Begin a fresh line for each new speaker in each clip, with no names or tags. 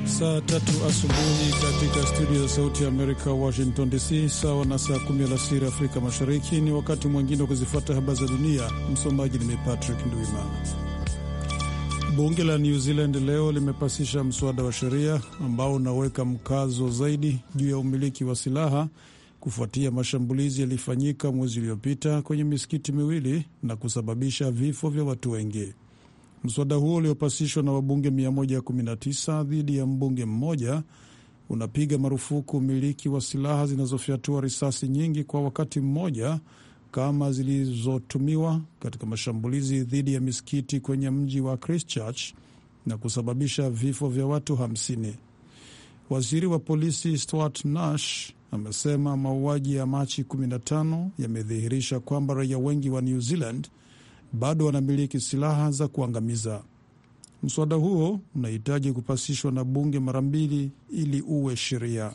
Saa tatu asubuhi katika studio za Sauti ya Amerika, Washington DC, sawa na saa kumi alasiri Afrika Mashariki. Ni wakati mwingine wa kuzifuata habari za dunia. Msomaji ni Patrick Ndwimana. Bunge la New Zealand leo limepasisha mswada wa sheria ambao unaweka mkazo zaidi juu ya umiliki wa silaha kufuatia mashambulizi yalifanyika mwezi uliopita kwenye misikiti miwili na kusababisha vifo vya watu wengi. Mswada huo uliopasishwa na wabunge 119 dhidi ya mbunge mmoja unapiga marufuku umiliki wa silaha zinazofyatua risasi nyingi kwa wakati mmoja kama zilizotumiwa katika mashambulizi dhidi ya misikiti kwenye mji wa Christchurch na kusababisha vifo vya watu 50. Waziri wa polisi Stuart Nash amesema mauaji ya Machi 15 yamedhihirisha kwamba raia wengi wa New Zealand bado wanamiliki silaha za kuangamiza. Mswada huo unahitaji kupasishwa na bunge mara mbili ili uwe sheria.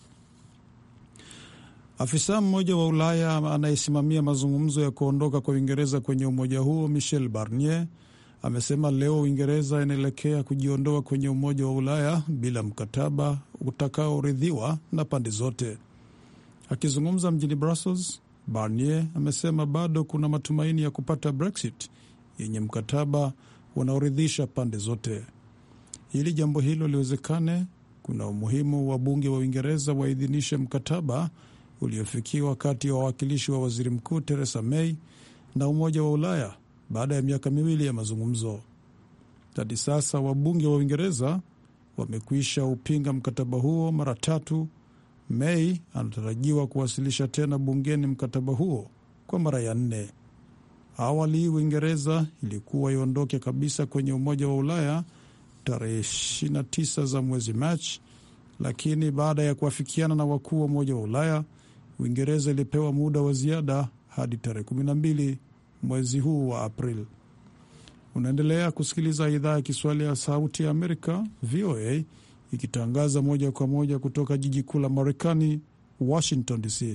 Afisa mmoja wa Ulaya anayesimamia mazungumzo ya kuondoka kwa Uingereza kwenye umoja huo, Michel Barnier, amesema leo Uingereza inaelekea kujiondoa kwenye Umoja wa Ulaya bila mkataba utakaoridhiwa na pande zote. Akizungumza mjini Brussels, Barnier amesema bado kuna matumaini ya kupata Brexit yenye mkataba unaoridhisha pande zote. Ili jambo hilo liwezekane, kuna umuhimu wa bunge wa Uingereza waidhinishe mkataba uliofikiwa kati ya wawakilishi wa waziri mkuu Theresa May na Umoja wa Ulaya baada ya miaka miwili ya mazungumzo. Hadi sasa wabunge wa Uingereza wamekwisha upinga mkataba huo mara tatu. May anatarajiwa kuwasilisha tena bungeni mkataba huo kwa mara ya nne. Awali Uingereza ilikuwa iondoke kabisa kwenye Umoja wa Ulaya tarehe 29 za mwezi Machi, lakini baada ya kuafikiana na wakuu wa Umoja wa Ulaya, Uingereza ilipewa muda wa ziada hadi tarehe 12 mwezi huu wa Aprili. Unaendelea kusikiliza idhaa ya Kiswahili ya Sauti ya Amerika, VOA, ikitangaza moja kwa moja kutoka jiji kuu la Marekani, Washington DC.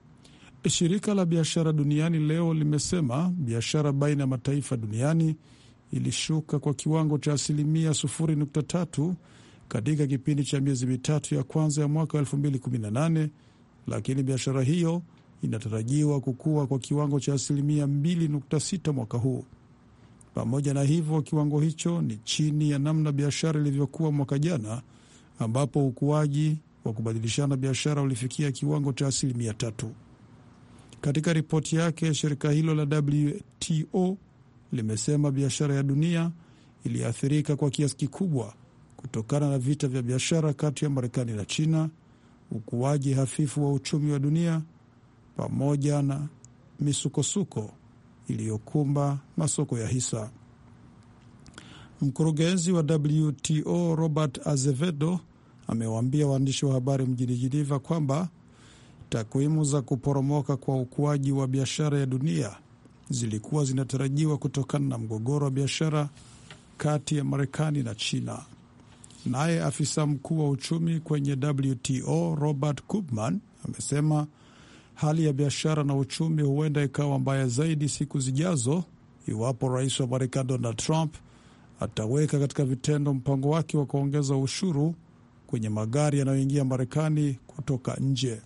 Shirika la biashara duniani leo limesema biashara baina ya mataifa duniani ilishuka kwa kiwango cha asilimia 0.3 katika kipindi cha miezi mitatu ya kwanza ya mwaka 2018, lakini biashara hiyo inatarajiwa kukua kwa kiwango cha asilimia 2.6 mwaka huu. Pamoja na hivyo, kiwango hicho ni chini ya namna biashara ilivyokuwa mwaka jana, ambapo ukuaji wa kubadilishana biashara ulifikia kiwango cha asilimia tatu. Katika ripoti yake, shirika hilo la WTO limesema biashara ya dunia iliathirika kwa kiasi kikubwa kutokana na vita vya biashara kati ya Marekani na China, ukuaji hafifu wa uchumi wa dunia pamoja na misukosuko iliyokumba masoko ya hisa. Mkurugenzi wa WTO Robert Azevedo amewaambia waandishi wa habari mjini Geneva kwamba takwimu za kuporomoka kwa ukuaji wa biashara ya dunia zilikuwa zinatarajiwa kutokana na mgogoro wa biashara kati ya Marekani na China. Naye afisa mkuu wa uchumi kwenye WTO Robert Koopman amesema hali ya biashara na uchumi huenda ikawa mbaya zaidi siku zijazo iwapo rais wa Marekani Donald Trump ataweka katika vitendo mpango wake wa kuongeza ushuru kwenye magari yanayoingia Marekani kutoka nje.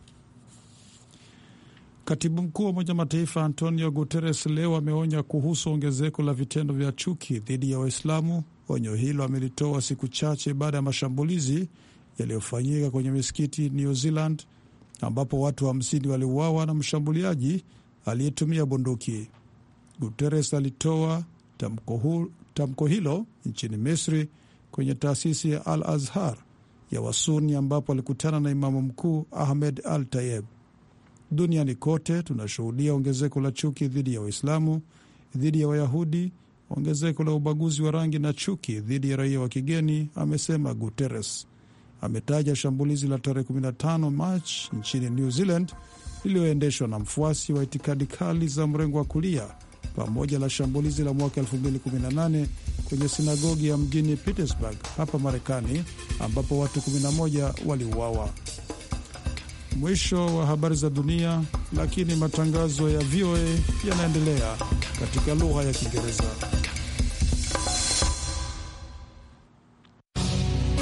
Katibu mkuu wa Umoja Mataifa Antonio Guterres leo ameonya kuhusu ongezeko la vitendo vya chuki dhidi ya Waislamu. Onyo hilo amelitoa siku chache baada ya mashambulizi yaliyofanyika kwenye misikiti New Zealand ambapo watu hamsini wa waliuawa na mshambuliaji aliyetumia bunduki. Guterres alitoa tamko, tamko hilo nchini Misri kwenye taasisi ya Al Azhar ya Wasuni ambapo alikutana na imamu mkuu Ahmed Al Tayeb. Duniani kote tunashuhudia ongezeko la chuki dhidi ya Waislamu, dhidi ya Wayahudi, ongezeko la ubaguzi wa rangi na chuki dhidi ya raia wa kigeni, amesema Guterres. Ametaja shambulizi la tarehe 15 Machi nchini New Zealand lililoendeshwa na mfuasi wa itikadi kali za mrengo wa kulia pamoja na shambulizi la mwaka 2018 kwenye sinagogi ya mjini Pittsburgh hapa Marekani ambapo watu 11 waliuawa. Mwisho wa habari za dunia, lakini matangazo ya VOA yanaendelea katika lugha ya Kiingereza.